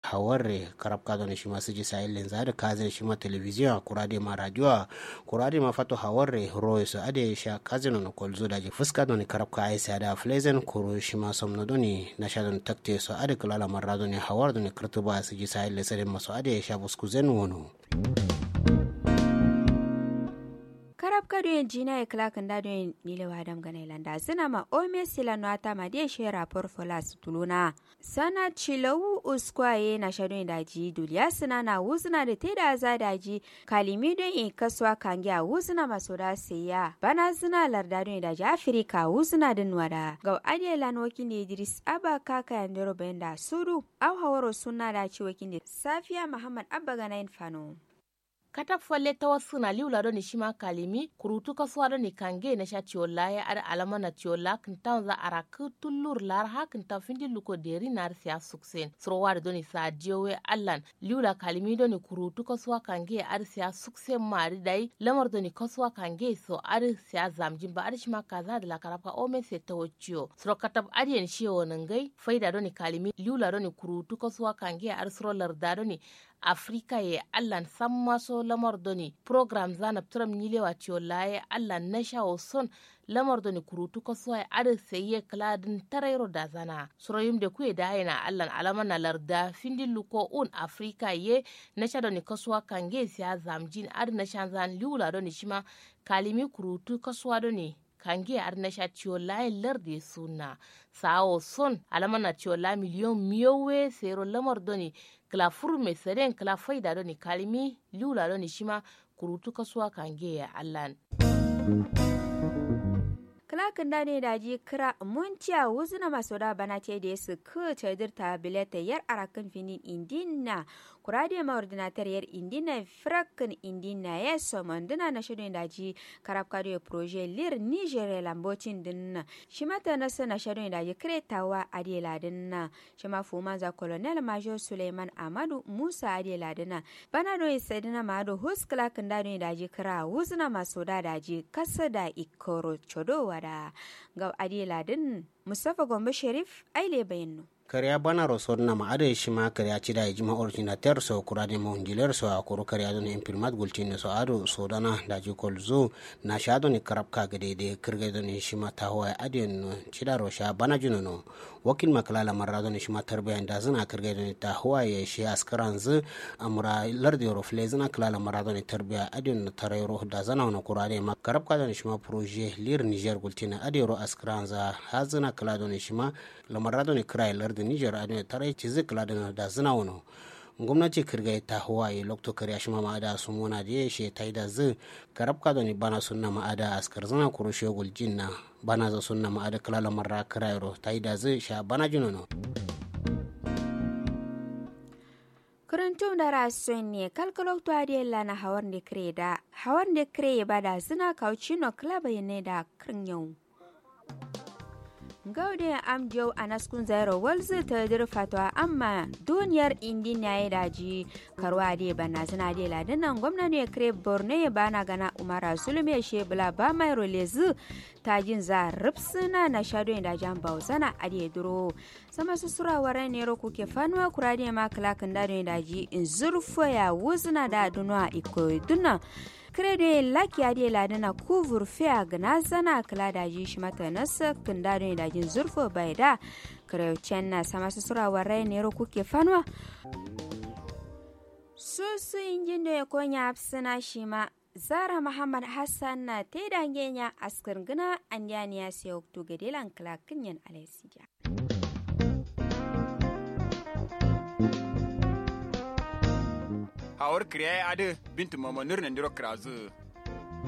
hawarre karab ka doni shima siji sahil lenza da kazin shima televizion kurade ma radio kurade ma fato hawarre roy so ade sha kazin no kolzo da je fuska doni karab ka aisa da flezen kuro shima somno doni na sha don takte so ade kala marra doni hawar doni kurtuba siji sahil lesere maso ade sha buskuzen wono karab kado yin jina ya kila kan dado yin nile wa dam gana ilanda zina ma ome sila no ata ma dia she rapor folas tuluna sana chilawu uskwaye na shado yin daji duliya sina na wuzina da teda za daji kalimi don yin kaswa kangi a wuzina maso da siya bana zina larda don yin daji afirika wuzina din wada ga adiye lan wakin da idris abba kaka yandero bayan da sudu au hawaro suna da ci wakin da safiya muhammad abba gana yin fano kata folle tawa suna liwla do ni shima kalimi kurutu ka suwa do ni kange na sha tiola ya ada alama na tiola kintan za ara ku tullur lar ha kintan findi luko deri nar siya suksen suro war do ni sa diowe allan liwla kalimi do ni kurutu ka suwa kange ar siya suksen mari dai lamar do ni ka suwa kange so ar siya zamjin ba ar shima kaza da la karapa o me se tawo ciyo suro katab arien shiyo nangai faida do ni kalimi liwla do ni kurutu ka suwa kange ar suro larda do ni afrika ye allan sammaso lamar doni program zana turam nilewa ciyo laye allan na shawo son lamar doni kurutu ko soya ada seye kladin tarairo da zana soroyim de kuye da yana allan alama na larda findin luko un afrika ye na sha doni kasuwa kange siya zamjin ada na shan zan liula doni shima kalimi kurutu kasuwa doni kange ar na sha ciyo laye larde suna sawo son alama na ciyo la miliyon miyowe sero lamar doni kila furu mai saren kila faida doni kalimi liula doni shima kurutu kasuwa kange ya allan klakin da ne da ji kira munciya wuzuna maso da bana ce da su ku cedir ta bileta yar arakan finin indina kurade ma ordinatar yar indina frakin indina ya so manduna na shirin da ji karab kado proje lir niger lambocin dinna shi mata na sana shirin da ji kretawa adela dinna shi ma fuma za colonel major suleiman amadu musa adela dinna bana do isedina ma do hus klakin da ne da ji kira wuzuna maso da da ji kasa da ikoro chodowa da ga adela din mustapha gombe sharif aile bayanu kariya bana rosor na ma'ada shi ma kariya ci da jima ordinateur so kurade mo ndiler so akuru kariya don impirmat gultin so ado so dana da ji kolzo na sha don karab ka gade de kirga don shi ma ta hawa adin no ci da rosha bana juno no wakil makalala marra don shi ma tarbiya da zina kirga don ta hawa ya shi askaran zu amura lardi ro fle zina kalala marra don tarbiya adin no tarayro da zana no kurade ma karab ka don shi ma projet lir niger gultin adiro askaran za hazina kala don shi ma lamarra don kira lardi da niger a ne tare ci zikla da da zina wano gwamnati kirga ta hawaye lokto kariya shi ma da su mona da ya she ta yi da zin karabka da ni bana sunna ma'ada askar zana kuro shegul jinna bana za sunna ma'ada kalala marra kirairo ta yi da zin sha bana jinono. kurantun da rasun ne kalkalokto adiyalla na hawar da kire da hawar da kire ba da zina kauci no klaba ne da kirin yau gaude am jau a naskun zairo walzu ta dir fatwa amma duniyar indi na ya daji karwa de bana zina de ladinan gwamna ne kre borno ya bana gana umara zulme she bula ba mai rolezu ta jin za ripsina na shado da jan bausana a de duro sama su sura waran ne ro kuke fanuwa kurade ma klakin da daji in zurfo ya wuzna da dunwa iko dunna krede laki ade ladana kuvur fea gna zana kala daji shi mata nasa kinda ne dajin zurfo bai da kreucen na sama su sura warai ne ro kuke fanwa su su injin da ya konya hafsina shi ma zara muhammad hassan na te dangenya askar gina an ya sai okto gadelan klakin yan alaisija hawar kriya ade bintu mama nur nan diro krazu